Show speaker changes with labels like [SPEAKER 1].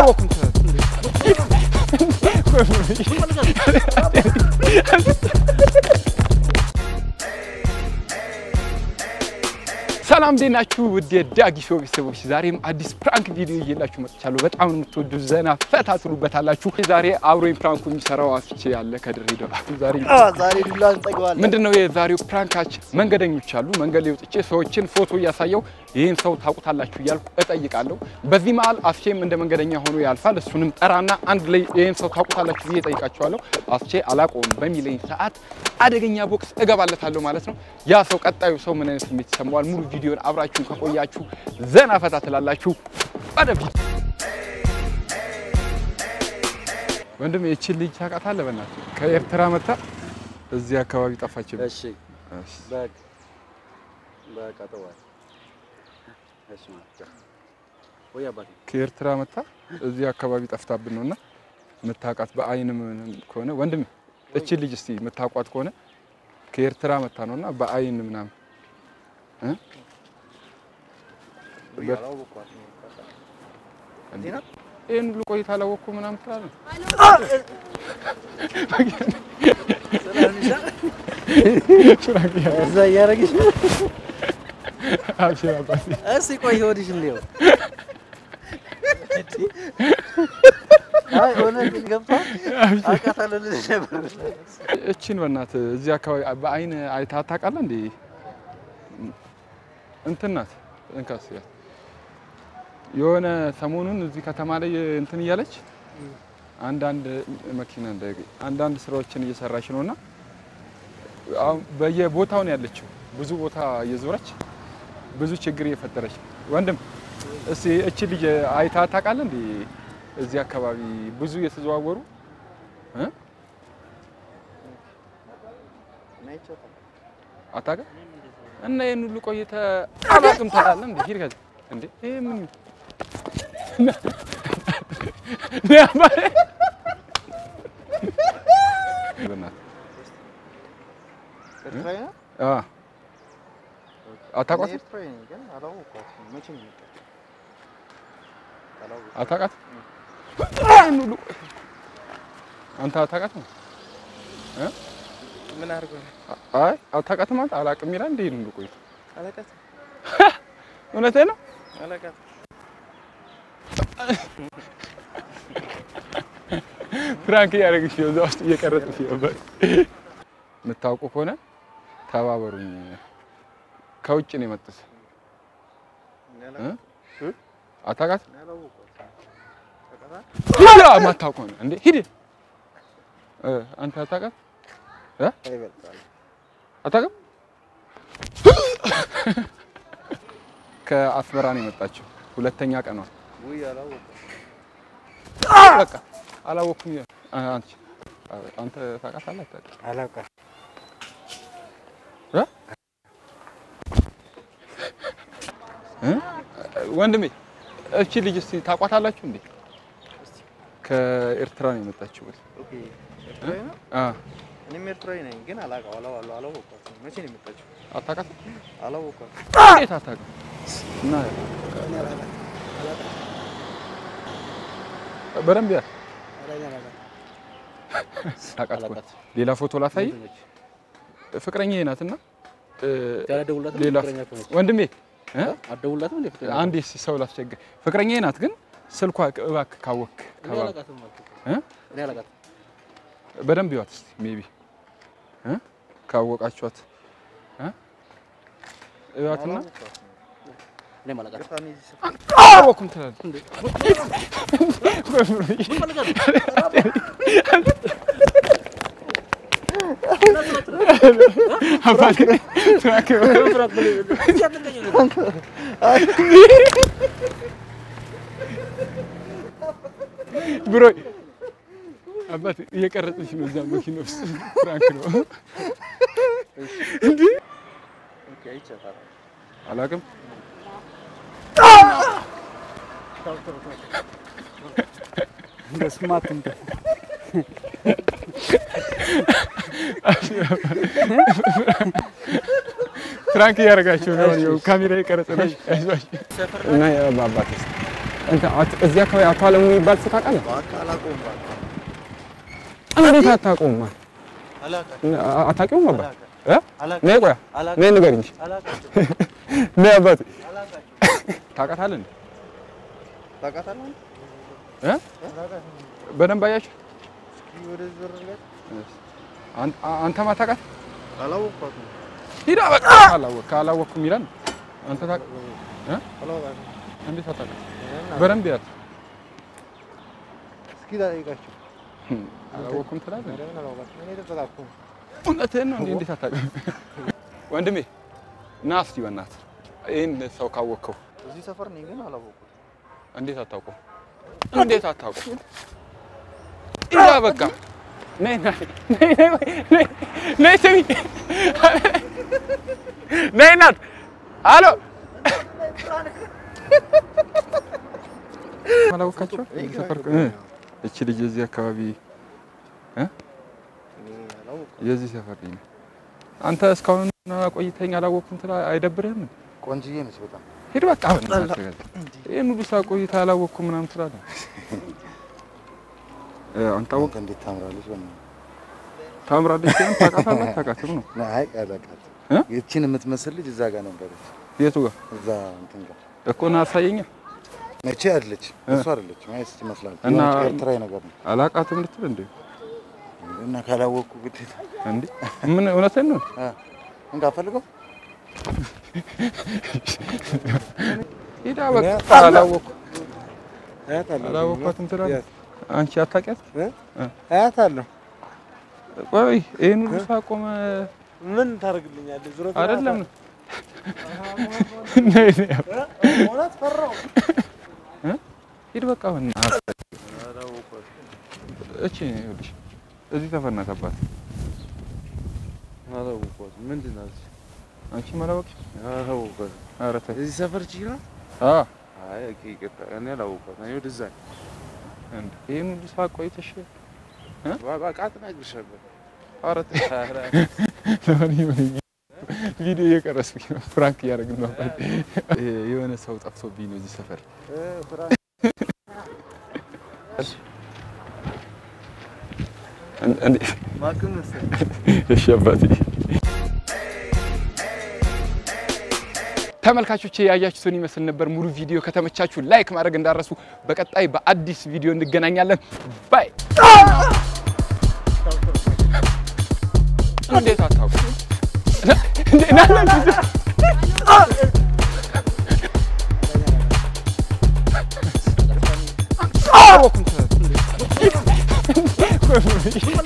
[SPEAKER 1] አላወኩም ሰላም እንዴት ናችሁ? ውድ የዳጊ ሾው ቤተሰቦች፣ ዛሬም አዲስ ፕራንክ ቪዲዮ እየላችሁ መጥቻለሁ። በጣም የምትወዱ ዘና ፈታ ትሉበታላችሁ። ዛሬ አብሮኝ ፕራንኩ የሚሰራው አፍቼ ያለ ከድሬዳዋ ዛሬ
[SPEAKER 2] ዛሬ ዱላ እንጠግባለን።
[SPEAKER 1] ምንድን ነው የዛሬው ፕራንካችን? መንገደኞች አሉ። መንገድ ላይ ወጥቼ ሰዎችን ፎቶ እያሳየው ይህን ሰው ታውቁታላችሁ እያልኩ እጠይቃለሁ። በዚህ መሀል አስቼም እንደ መንገደኛ ሆኖ ያልፋል። እሱንም ጠራና አንድ ላይ ይህን ሰው ታውቁታላችሁ ብዬ እጠይቃቸዋለሁ። አስቼ አላውቀውም በሚለኝ ሰዓት አደገኛ ቦክስ እገባለታለሁ ማለት ነው። ያ ሰው ቀጣዩ ሰው ምን አይነት ስሜት ይሰማዋል? ሙሉ ቪዲዮን አብራችሁን ከቆያችሁ ዘና ፈታ ትላላችሁ። ወደፊት ወንድም የቺን ልጅ ታውቃታለህ? በእናትህ ከኤርትራ መታ እዚህ አካባቢ ጠፋችብኝ።
[SPEAKER 2] እሺ በቃ በቃ ተዋል። እሺ ማለት ወይ አባቴ
[SPEAKER 1] ከኤርትራ መታ እዚህ አካባቢ ጠፍታብን ነውና የምታውቃት በአይን ምንም ከሆነ ወንድም እቺ ልጅ እስቲ የምታውቋት ከሆነ ከኤርትራ መታ ነውና በአይን ምናምን እ ይህን ሁሉ ቆይታ አላወቅኩ ምናምን ትላለህ።
[SPEAKER 2] እዛ እያደረግሽ ነው።
[SPEAKER 1] አብሽር አባቴ።
[SPEAKER 2] እስኪ ቆይ ወዲሽ እንዲው አይ እውነት ገብታ አውቃታለሁ ልልሽ ነበር።
[SPEAKER 1] እቺን በእናትህ እዚህ አካባቢ በአይን አይተሃት ታውቃለህ እንዴ? እንትን ናት እንካስ ያት የሆነ ሰሞኑን እዚህ ከተማ ላይ እንትን እያለች አንዳንድ መኪና እንዳይገኝ አንዳንድ ስራዎችን እየሰራች ነውና አሁን በየቦታው ነው ያለችው። ብዙ ቦታ እየዞረች ብዙ ችግር እየፈጠረች ነው። ወንድም እስቲ እቺ ልጅ አይተሃት ታውቃለህ እንዴ? እዚህ አካባቢ ብዙ እየተዘዋወሩ እ አታውቅም እና ይሄን ሁሉ ቆይተህ አላውቅም ትላለህ እንዴ? ሂድ ከዚህ እንዴ! ይሄ ምን
[SPEAKER 2] ኤርትራዊ ነው?
[SPEAKER 1] አ አታውቃትም?
[SPEAKER 2] ኤርትራዊ ነኝ ግን አላወኳትም። መቼ ነው የመጣችው? አላወኳትም።
[SPEAKER 1] አታውቃትም? ይሄን ሁሉ አንተ አታውቃትም? እ
[SPEAKER 2] ምን አድርጎ ነው?
[SPEAKER 1] አይ አታውቃትም ማለት አላውቅም ይላል እንዴ? ይሄን ሁሉ ቆይተህ
[SPEAKER 2] አላውቃትም።
[SPEAKER 1] እውነትህን ነው?
[SPEAKER 2] አላውቃትም።
[SPEAKER 1] ፍራንክ እያደረግሽ ነው፣ እዛ ውስጥ እየቀረጽሽ ነበር። የምታውቁ ከሆነ ተባበሩኝ። ከውጭ ነው የመጡት። እ? አታውቃትም?
[SPEAKER 2] እኔ አላወኳትም። ታውቃታለህ?
[SPEAKER 1] ሂድ! የማታውቀው ነው እንዴ? ሂድ! እ አንተ አታውቃትም?
[SPEAKER 2] ይበልጣል።
[SPEAKER 1] አታውቅም? ከአስመራ ነው የመጣችው። ሁለተኛ ቀኗ።
[SPEAKER 2] ውይ አላወኳትም።
[SPEAKER 1] በቃ አላወኩም። ይላል። አ- አንቺ አንተ ታውቃታለህ? አታውቅም?
[SPEAKER 2] አላውቃትም።
[SPEAKER 1] እ? እ? ወንድሜ እቺ ልጅ እስቲ ታውቋታላችሁ እንዴ? ከኤርትራ ነው የመጣችው።
[SPEAKER 2] ኦኬ ኤርትራዊ ነው?
[SPEAKER 1] አ
[SPEAKER 2] እኔም ኤርትራዊ ነኝ ግን አላውቀው አላው አላው አላወኳትም። መቼ ነው የመጣችው?
[SPEAKER 1] አታውቃትም?
[SPEAKER 2] አላወኳትም።
[SPEAKER 1] እንዴት አታውቅም? እና በደንብ ያ ታውቃት እኮ። ሌላ ፎቶ ላሳይ። ፍቅረኛ ናትና ሌላ ወንድሜ እ?
[SPEAKER 2] አትደውልላትም እንዴ? ፍቅረኛ
[SPEAKER 1] አንዴ እስኪ ሰው ላስቸግር። ፍቅረኛ ናት ግን ስልኳ እባክህ ካወክ
[SPEAKER 2] እኔ አላውቃትም አልኩህ እኮ።
[SPEAKER 1] እ?
[SPEAKER 2] እኔ አላውቃትም።
[SPEAKER 1] በደንብ ይዋት እስኪ ሜቢ እ? ካወቃችኋት እ? እዋትና
[SPEAKER 2] እኔም አላውቃትም።
[SPEAKER 1] አወኩም ትላለህ። አባቴ ፍራንክ ብሮ አባቴ እየቀረጽሽ ነው እዛ መኪና ውስጥ ፍራንክ ነው። እንዴ
[SPEAKER 2] ኦኬ አይቻታለሁ።
[SPEAKER 1] አላውቅም።
[SPEAKER 2] በስማት እንደ
[SPEAKER 1] ፍራንክ እያደረጋቸው ነው። ያው ካሜራ የቀረጸ ነው። አይዟችሁ እና አባቴ እንትን አት- እዚህ አካባቢ አቶ አለሙ የሚባል ሰው ታውቃለህ?
[SPEAKER 2] እባክህ አላውቀውም። እባክህ
[SPEAKER 1] እንዴት አታውቀውም?
[SPEAKER 2] አላውቃቸውም።
[SPEAKER 1] አ- አታውቂውም ነበር? እ?
[SPEAKER 2] አላውቅም።
[SPEAKER 1] ነይ ቆይ
[SPEAKER 2] አላውቅም።
[SPEAKER 1] ነይ ንገሪኝ እንጂ
[SPEAKER 2] አላውቃቸውም።
[SPEAKER 1] ነይ አባቴ
[SPEAKER 2] አላውቃቸውም።
[SPEAKER 1] ታውቃታለህ እንዴ?
[SPEAKER 2] ታውቃታለህ?
[SPEAKER 1] እ? በደንብ አያችሁ?
[SPEAKER 2] እስኪ ወደዚህ ዞር በል።
[SPEAKER 1] አን- አ- አንተማ ታውቃት?
[SPEAKER 2] አላወቅኳትም።
[SPEAKER 1] ሂዳ በቃ አላወቅ ካላወቅኩም ይላል። አንተ ታውቅ እ?
[SPEAKER 2] አላወቃትም።
[SPEAKER 1] እንዴት አታውቃት? በደንብ ያት
[SPEAKER 2] እስኪ ጠይቃቸው።
[SPEAKER 1] አላወቅኩም ትላለህ።
[SPEAKER 2] ለምን አላወቃትም? እኔ ተጠቃቅኩም።
[SPEAKER 1] እውነትህን ነው እንዴ? እንዴት አታውቅም? ወንድሜ ና እስቲ በእናትህ ይህን ሰው ካወቅከው
[SPEAKER 2] እዚህ ሰፈር ነኝ ግን አላወቅኩትም።
[SPEAKER 1] እንዴት አታውቀው? እንዴት አታውቀው? ሂዳ በቃ ነይ ነይ ነይ ነይ ነይ ነይ ስሚ ነይ እናት አሎ አላወቃቸው ሰፈር እ እቺ ልጅ የዚህ አካባቢ እ
[SPEAKER 2] እኔ አላወቅኩም።
[SPEAKER 1] የዚህ ሰፈር ልጅ ነው። አንተ እስካሁን ቆይተኸኝ አላወቅኩም ትላ አይደብርህም?
[SPEAKER 2] ቆንጅዬ ነች በጣም።
[SPEAKER 1] ሂድ በቃ በእናትህ ይህን ሁሉ ሰዓት ቆይተህ አላወቅኩም ምናምን ትላለህ። እ አንተ አወቅ
[SPEAKER 2] እንዴት ታምራለች! በእናትህ
[SPEAKER 1] ታምራለች ሲሆን ታውቃታለህ አታውቃትም ነው
[SPEAKER 2] አይ አላውቃትም።
[SPEAKER 1] እ?
[SPEAKER 2] ይቺን የምትመስል ልጅ እዛ ጋር ነበረች።
[SPEAKER 1] የቱ ጋር
[SPEAKER 2] እዛ እንትን ጋር
[SPEAKER 1] እኮ ና አሳየኛ
[SPEAKER 2] መቼ አይደለች
[SPEAKER 1] እ?
[SPEAKER 2] እሱ አይደለች ማየት ትመስላለች።
[SPEAKER 1] እና-
[SPEAKER 2] የሆነች ኤርትራዊ ነገር ነው
[SPEAKER 1] አላውቃትም ልትል እንዴ?
[SPEAKER 2] እና ካላወቅኩ ግዴታ
[SPEAKER 1] እንዴ ምን እውነትህን ነው?
[SPEAKER 2] እ፣ እንካ ፈልገው
[SPEAKER 1] ሂዳ በቃ
[SPEAKER 2] እኔ
[SPEAKER 1] አላወቅኩም
[SPEAKER 2] አያታለሁ
[SPEAKER 1] አላወቅኳትም ትላለህ። አንቺ አታውቂያት?
[SPEAKER 2] አያታለሁ።
[SPEAKER 1] ቆይ ይህን ሁሉ ሰዓት ቆመ
[SPEAKER 2] ምን ታደርግልኛለህ? ዙረት
[SPEAKER 1] አይደለም ነይ ነይ
[SPEAKER 2] እውነት ፈራሁ።
[SPEAKER 1] ሂድ በቃ በእናትህ እቺ ይኸውልሽ እዚህ ሰፈር ናት አባት
[SPEAKER 2] አላወቅኳትም። ምንድን ናት?
[SPEAKER 1] አንቺ ማላወቅ
[SPEAKER 2] አላወቅኳትም።
[SPEAKER 1] ኧረ ተይ
[SPEAKER 2] እዚህ ሰፈር ችግር ነው?
[SPEAKER 1] አ
[SPEAKER 2] አይ ኦኬ፣ ይቅርታ። እኔ አላወቅኳትም። እኔ ወደዛ ነኝ።
[SPEAKER 1] እንዴ ይሄን ሁሉ ሰዓት ቆይተሽ
[SPEAKER 2] በቃ አትናግርሻለሁ።
[SPEAKER 1] ኧረ ተይ ለማንኛውም ቪዲዮ እየቀረስኩኝ ነው ፍራንክ እያደረግን ነው አባት የሆነ ሰው ጠፍቶብኝ ነው እዚህ ሰፈር እንዴ
[SPEAKER 2] ማክም መሰለኝ።
[SPEAKER 1] እሺ አባቴ ተመልካቾቼ ያያችሁትን ይመስል ነበር። ሙሉ ቪዲዮ ከተመቻችሁ ላይክ ማድረግ እንዳረሱ። በቀጣይ በአዲስ ቪዲዮ እንገናኛለን። ባይ። እንዴት አታውቁ? እንዴ ና ና ና